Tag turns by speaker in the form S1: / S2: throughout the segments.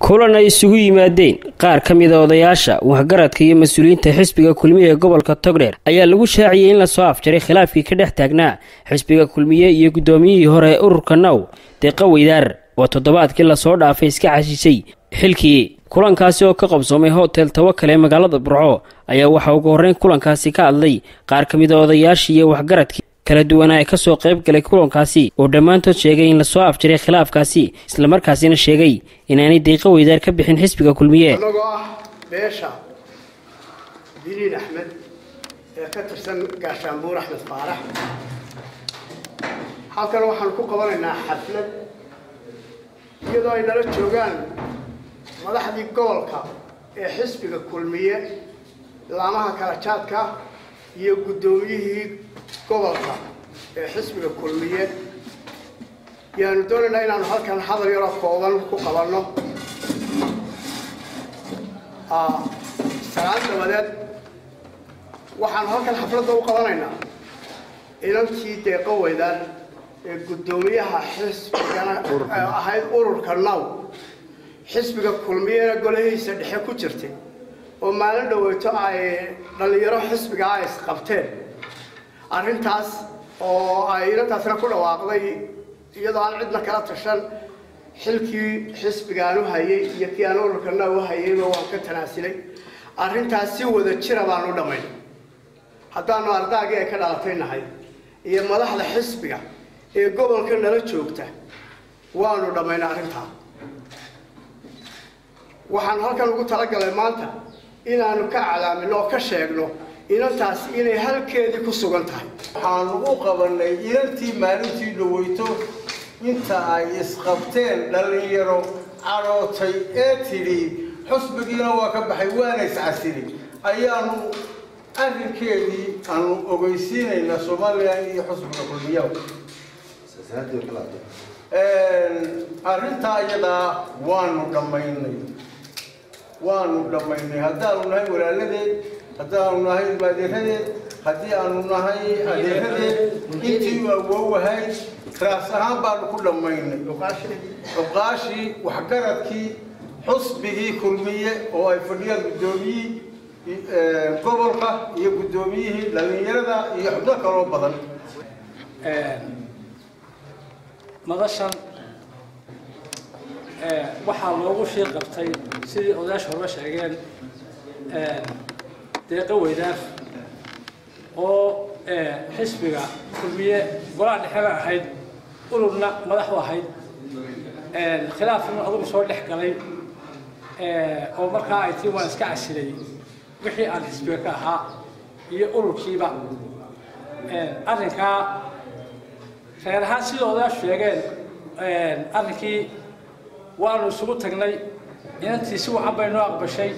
S1: kulan ay isugu yimaadeen qaar ka mida odayaasha waxgaradka iyo mas-uuliyiinta xisbiga kulmiye ee gobolka togdheer ayaa lagu shaaciyey in lasoo afjaray khilaafkii ka dhex taagnaa xisbiga kulmiye iyo guddoomiyihii hore ee ururka now deeqa weydaar oo toddobaadkii lasoo dhaafay iska xashishay xilkii kulankaasi oo ka qabsoomay hotel tawakal ee magaalada burco ayaa waxaa ugu horreyn kulankaasi ka hadlay qaar ka mida odayaashii iyo waxgaradkii kala duwanaa ee kasoo qayb galay kulankaasi oo dhammaantood sheegay in lasoo afjaray khilaafkaasi islamarkaasina sheegay inaanay deeqa weydaar ka bixin xisbiga kulmiye
S2: annagoo ah beesha biliin axmed ee ka tirsan gaashaanbuur axmed faarax halkan waxaan ku qabanaynaa xaflad iyadoo ay nala joogaan madaxdii gobolka ee xisbiga kulmiye laamaha kala jaadka iyo guddoomiyihii gobolka ee xisbiga kulmiye yaanu doonaynaa inaanu halkan hadal yaroo kooban ku qabanno sagaal dabadeed waxaanu halkan xafladda u qabanaynaa inankii deeqo weydaan ee guddoomiyaha xisbigana ahayd ururka now xisbiga kulmiyena golahiisa dhexe ku jirtay oo maalin dhaweyto ay dhallinyaro xisbiga ay isqabteen arrintaas oo ay inantaasna ku dhawaaqday iyadoo aan cidna kala tashan xilkii xisbigaan u hayay iyo kii aan ururka now u hayayba waan ka tanaasilay arrintaas si wada jira baan u dhammayn haddaanu ardaagii ay ka dhalatay nahay iyo madaxda xisbiga ee gobolka nala joogta waanu dhammayna arrintaa waxaan halkan ugu talagalay maanta inaanu ka calaamino oo ka sheegno inantaas inay halkeedii ku sugan tahay
S3: waxaanu u qabanay inantii maalintii dhaweyto inta ay isqabteen dhallinyaro cadhootay ee tidhi xusbigiina waa ka baxay waana iscasili ayaanu arrinkeedii aanu ogeysiinaynaa somalilan iyo xusbiga kulmiya arrintaa iyadaa waanu dhammaynay waanu dhammaynay haddaanu nahay walaaladeed haddaanu nahay maadeeradeed haddii aanu nahay adeeradeed intii u awoowahayd raas ahaan baanu ku dhammaynay cuqaashii waxgaradkii xusbigii kulmiye oo ay fadhiyaan guddoomiyihii gobolka iyo guddoomiyihii dhallinyarada iyo xubno kaloo badan
S4: madashan waxaa loogu shii qabtay sidii odayaasha horba sheegeen deeqa weydaaf oo xisbiga kulmiye golaha dhexeba ahayd ururna madax u ahayd khilaafna adugu soo dhex galay oo markaa ay tii waan iska casilay wixii aan xisbiga ka ahaa iyo ururkiiba arrinkaa reer ahaan sida odayaashu sheegeen arrinkii waanu isugu tagnay inantii si wacan bay noo aqbashay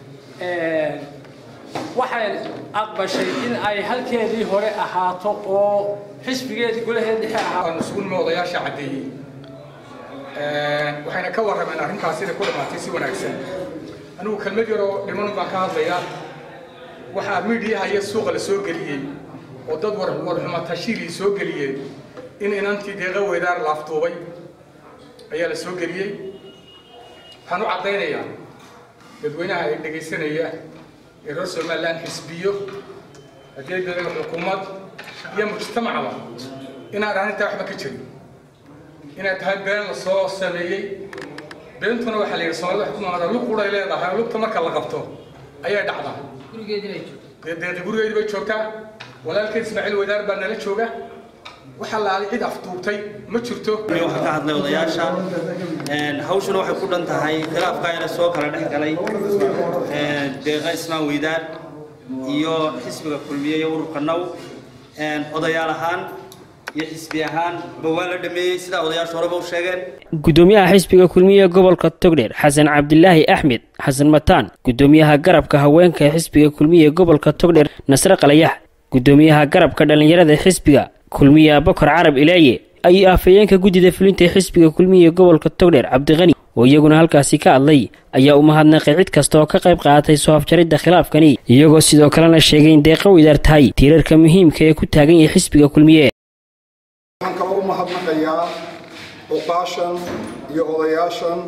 S4: waxay aqbashay in ay halkeedii hore ahaato oo xisbigeedii golaheed dhexe ahaa
S5: waanu isugu nimo odayaasha caddeeyey waxayna ka warrameen arrintaas inay ku dhammaatay si wanaagsan anigu kelmad yaroo dhiman baan ka hadlayaa waxaa miidiyaha iyo suuqa la soo geliyey oo dad warxuma tashiilii soo geliyeen in inantii deeqa weydaar laaftuubay ayaa la soo geliyey waxaan u caddaynayaa dadweynaha ay dhegaysanaya ee reer somaliland xisbiyo haddii dadaga xukuumad iyo mujtamacba inaan arrintaa waxba ka jirin inay tahay been la soo sameeyey beentuna waxaa la yidhi soomaalida waxay ku noqotaa lug quray leedahay lugta marka la qabto ayay dhacdaa deeqi gurigeedii bay joogtaa walaalkeed ismaaciil weydaar baa nala jooga waxaa laalay cid aftuubtay ma jirto
S6: waxaa ka hadlay odayaasha hawshuna waxay ku dhan tahay khilaafkaa ina soo kala dhex galay deeqa ismaan weydaar iyo xisbiga kulmiye iyo ururka now odayaal ahaan iyo xisbi ahaan ba waa la dhameeyey sidaa odayaasha horeba u sheegeen
S1: guddoomiyaha xisbiga kulmiye gobolka togdheer xasan cabdilaahi axmed xasan mataan guddoomiyaha garabka haweenka ee xisbiga kulmiye gobolka togdheer nasre qalayax guddoomiyaha garabka dhallinyarada xisbiga kulmiye abakar carab ilaaye ayuu afhayeenka guddida fulinta ee xisbiga kulmiye gobolka togdheer cabdiqani oo iyaguna halkaasi ka hadlay ayaa u mahadnaqay cid kasta oo ka qayb qaadatay soo afjaridda khilaafkani iyagoo sidoo kalena sheegay in deeqa weydaar tahay tiirarka muhiimka ee ku taagan yahay xisbiga kulmiye
S7: waxaan kaloo u mahadnaqayaa cuqaashan iyo odayaashan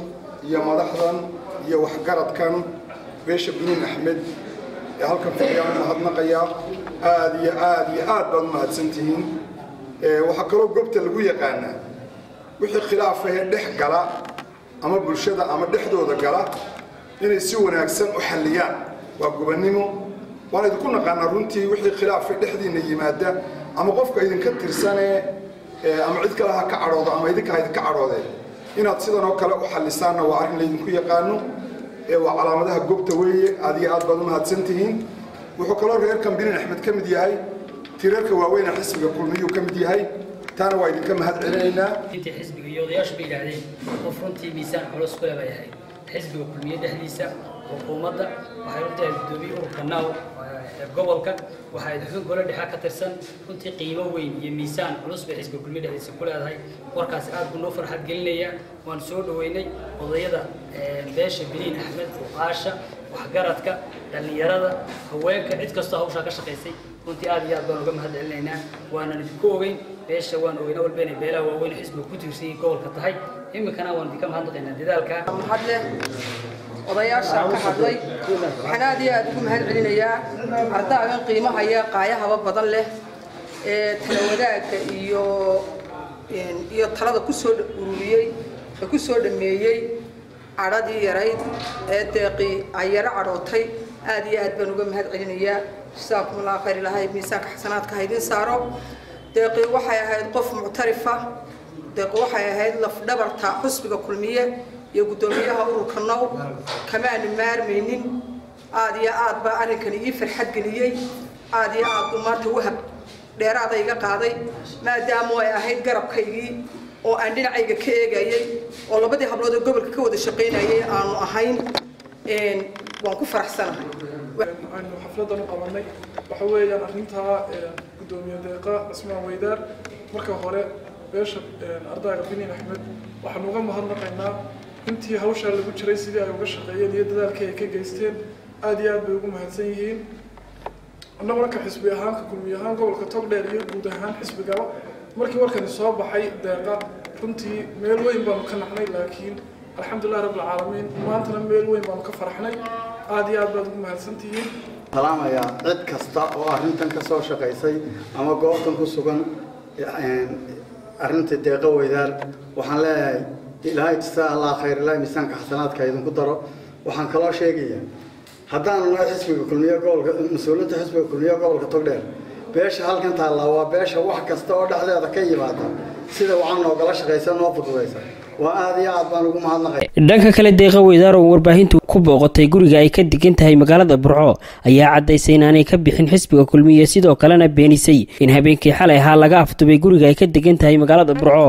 S7: iyo madaxdan iyo waxgaradkan beesha biniin axmed ee halkan fadhiyaan u mahadnaqayaa aada iyo aada iyo aad baad u mahadsantihiin waxaa kaloo goobta lagu yaqaanaa wixii khilaafahee dhex gala ama bulshada ama dhexdooda gala inay si wanaagsan u xalliyaan waa gubannimo waan idinku naqaanaa runtii wixii khilaafa dhexdiinna yimaada ama qofka idinka tirsanee ama cid kale ha ka cadhoodo ama idinka ha idinka cadhoodee inaad sidan oo kale u xallisaanna waa arrin laydinku yaqaano waa calaamadaha goobta weeye aad iyo aad baad u mahadsantihiin wuxuu kaloo reerkan binin axmed ka mid yahay tireerka waaweyna xisbiga kulmiyuu ka mid yahay taana waa idinka mahad celinaynaa
S8: intii xisbiga iyo odayaashu bay yidhaahdeen qof runtii miisaan culus kule bay ahayd xisbiga kulmiye dhexdiisa xukuumadda waxay u tahay guddoomiye ururka naaw gobolka waxay xubin gole dhexe ka tirsan runtii qiimo weyn iyo miisaan culus bay xisbiga kulmiye dhexdiisa ku leedahay warkaasi aad buu noo farxad gelinaya waan soo dhoweynay odayada beesha biniin axmed uqaasha waxgaradka dhallinyarada haweenka cid kastoo hawshaa ka shaqaysay runtii aad iyo aad baan uga mahad celinaynaa waanan idinku ogeyn beesha waan ogeynaa walba inay beelaha waaweyn xisbiga ku tiirsan yihiin gobolka tahay iminkana waan idinka mahadnaqaynaa dadaalka
S9: mahadle odayaasha ka hadlay waxaan aad iyo aad ugu mahad celinayaa ardaagan qiimahaya qaayahaba badan leh ee tala wadaagga iyo iyo talada ku soo ururiyey ee ku soo dhameeyey cadhadii yarayd ee deeqii ay yaro cadhootay aad iyo aad baan uga mahad celinayaa jazaakum allah khayr ilahay miisaanka xasanaadka ha idin saaro deeqii waxay ahayd qof muctarifa deeqi waxay ahayd lafdhabarta xusbiga kulmiye iyo guddoomiyaha ururka now kamaanu maarmaynin aad iyo aad baa arrinkani ii farxad geliyey aad iyo aad buu maanta wahab dheeraada iga qaaday maadaama ay ahayd garabkaygii oo aan dhinacayga ka eegayay oo labadii hablood oo gobolka ka wada shaqaynayay aanu ahayn waan ku faraxsanahay
S10: aynu xafladan u qabanay waxa weeyaan arrintaa guddoomiye deeqa cismaan weydaar marka hore beesha ardayga biniin axmed waxaanu uga mahadnaqaynaa intii hawshaa lagu jiray sidii ay uga shaqeeyeen iyo dadaalkii ay ka geysteen aada iyo aad bay ugu mahadsan yihiin annaguna ka xisbi ahaan ka kulmiye ahaan gobolka togdheer iyo guud ahaan xisbigaba markii warkani soo baxay deeqa runtii meel weyn baanu ka naxnay laakiin alxamdulilah rabbilcaalamiin maantana meel weyn baanu ka faraxnay aada iyo aad baad ugu mahadsantihiin
S3: salaamayaa cid kasta oo arrintan ka soo shaqaysay ama goobtan ku sugan arrinta deeqa weydaar waxaan leeyahay ilaahay jisaa allah khayr ilaahay miisaanka xasanaadka idinku daro waxaan kaloo sheegayaa haddaanu nahay xisbiga kulmiye gobolka mas-uuliyiinta xisbiga kulmiye gobolka togdheer beesha halkan taallaa waa beesha wax kasta oo dhexdeeda ka yimaada sida wacan noogala shaqaysa noo fududaysa waa aada iyo aad baan ugu mahadnaqay
S1: dhanka kale deeqa weydaar oo warbaahintu ku booqatay guriga ay ka degan tahay magaalada burco ayaa caddaysay inaanay ka bixin xisbiga kulmiye sidoo kalena beenisay in habeenkii xalay ahaa laga afdubay guriga ay ka degan tahay magaalada burco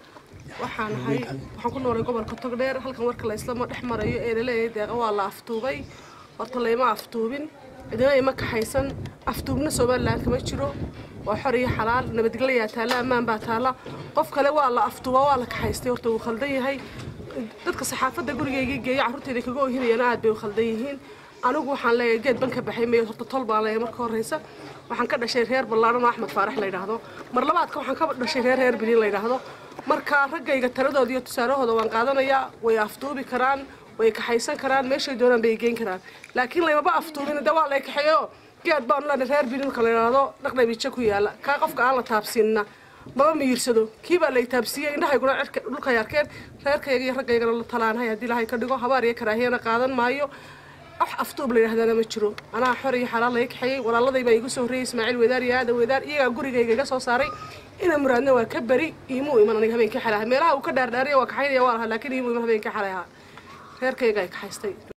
S11: waxaan ahay waxaan ku noolay gobolka togdheer halkan warka la islama dhex marayo ee laleeyahay deeqa waa la aftuubay horta layma aftuubin cidina ima kaxaysan aftuubna somaliland kama jiro waa xor iyo xalaal nabadgelyaa taalla ammaan baa taalla qof kale waa la aftuuba waa la kaxaystay horta wuu khaldan yahay dadka saxaafadda gurigaygii geeya carruurtayda kaga ohinayana aad bay u khaldan yihiin anigu waxaan leeyahay geed ban ka baxay meyo horta tol baan leeyahay marka horreysa waxaan ka dhashay reer ballaadhan oo axmed faarax la yidhaahdo mar labaadka waxaan ka dhashay reer reer biliin la yidhaahdo marka raggayga taladooda iyo tusaalahooda waan qaadanayaa way aftuubi karaan way kaxaysan karaan meeshay doonaan bay geyn karaan laakiin laymaba aftuubin de waa lay kaxeeyo geed baan lena reer bilinka la yidhaahdo dhaqdhabiijo ku yaala kaa qofka aan la taabsiinna maba miyirsado kii baa lay taabsiiyey indhahayguna cirka dhulkay arkeen reerkayga iyo raggaygana la talaanahay haddii ilaahay ka dhigo habaar iyo karaahiyana qaadan maayo wax aftuub la yidhahdana ma jiro anaa xor iyo xalaal laga kaxeeyey walaaladayy baa igu soo horreeyey ismaaciil wadaar iyo aadan wadaar iyagaa gurigayga iga soo saaray ina muraadna waa ka beri iimuu iman aniga habeenkii xalay ahaa meelaha uu ka dhaardhaariya waa kaxaynaya waa lahaa laakiin iimuu iman habeenkii xalay ahaa reerkayga ay kaxaystay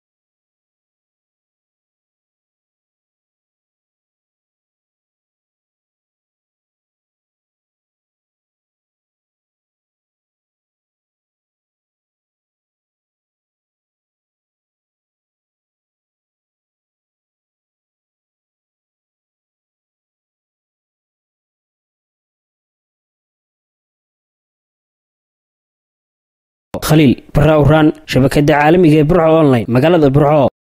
S1: khaliil barra uraan shabakada caalamiga ee burco online magaalada burco